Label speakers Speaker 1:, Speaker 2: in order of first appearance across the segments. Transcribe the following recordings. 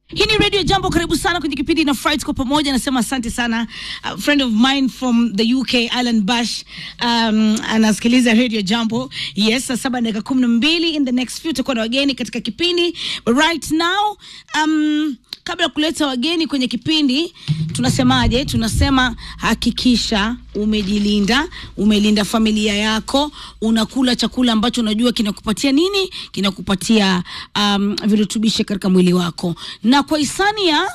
Speaker 1: Hii ni Radio Jambo, karibu sana kwenye kipindi na Fright kwa pamoja. Nasema asante sana uh, friend of mine from the UK Alan Bash um, anasikiliza Radio Jambo. Yes, saa saba dakika kumi na mbili. In the next few tutakuwa na wageni katika kipindi, but right now um, kabla ya kuleta wageni kwenye kipindi, tunasemaje? Tunasema hakikisha umejilinda, umelinda familia yako, unakula chakula ambacho unajua kinakupatia nini, kinakupatia um, virutubishi katika mwili wako, na kwa hisani ya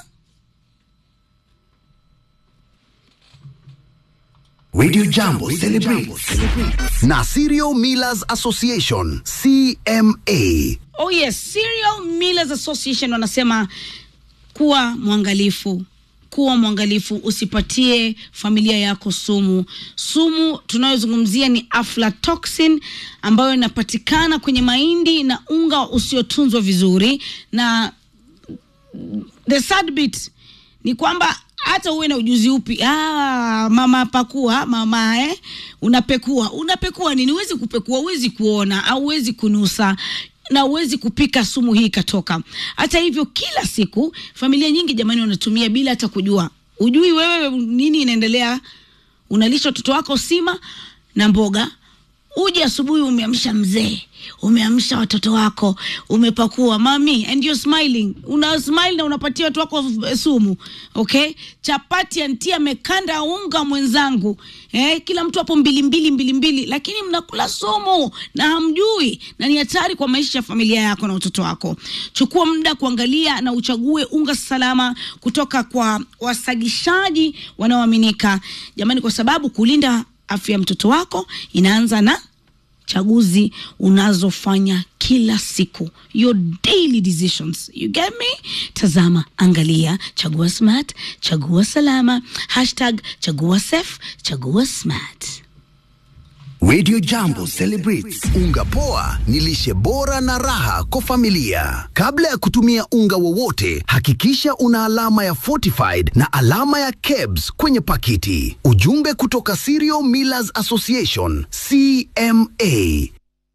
Speaker 2: Radio Jambo celebrates na Serial Millers Association CMA.
Speaker 1: oh yes, Cereal Millers Association wanasema kuwa mwangalifu kuwa mwangalifu usipatie familia yako sumu sumu tunayozungumzia ni aflatoxin ambayo inapatikana kwenye mahindi na unga usiotunzwa vizuri na the sad bit ni kwamba hata uwe na ujuzi upi ah, mama pakua mama eh, unapekua unapekua nini huwezi kupekua huwezi kuona au huwezi kunusa na huwezi kupika sumu hii ikatoka hata hivyo kila siku familia nyingi jamani wanatumia bila hata kujua ujui wewe nini inaendelea unalisha watoto wako sima na mboga uje asubuhi umeamsha mzee umeamsha watoto wako umepakua mami and you're smiling una smile na unapatia watu wako eh, sumu okay chapati anti amekanda unga mwenzangu eh, kila mtu hapo mbili mbili mbili mbili lakini mnakula sumu na hamjui na ni hatari kwa maisha ya familia yako na watoto wako chukua muda kuangalia na uchague unga salama kutoka kwa wasagishaji wanaoaminika jamani kwa sababu kulinda afya ya mtoto wako inaanza na chaguzi unazofanya kila siku your daily decisions you get me tazama angalia chagua smart chagua salama hashtag chagua safe chagua smart
Speaker 2: Radio Jambo celebrates unga poa ni lishe bora na raha kwa familia. Kabla ya kutumia unga wowote, hakikisha una alama ya fortified na alama ya KEBS kwenye pakiti. Ujumbe kutoka Cereal Millers Association CMA.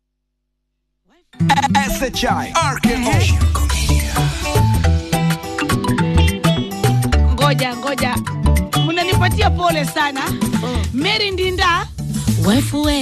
Speaker 3: SHI RKO
Speaker 1: ngoja ngoja mnanipatia pole sana mary ndinda wife we